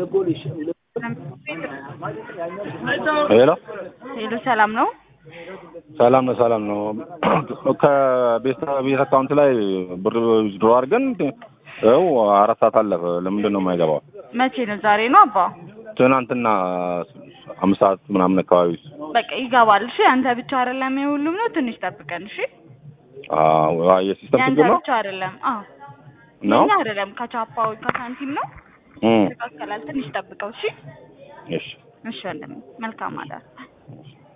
ሄሎ ሄሎ ሰላም ነው? ሰላም ነው ሰላም ነው። ከቤት ቤት አካውንት ላይ ብር ድሮ አድርገን ይኸው አራት ሰዓት አለፈ። ለምንድን ነው የማይገባው? መቼ ነው? ዛሬ ነው አባ? ትናንትና አምስት ሰዓት ምናምን አካባቢ በቃ ይገባል። እሺ አንተ ብቻ አይደለም የሁሉም ነው። ትንሽ ጠብቀን እሺ። አዎ፣ የሲስተም ያንተ ችግር ነው ብቻ አይደለም። አዎ ነው። የኛ አይደለም። ከቻፓው ከሳንቲም ነው። እም፣ ይስተካከላል። ትንሽ ጠብቀው እሺ። እሺ እሺ ወንድሜ መልካም አዳር።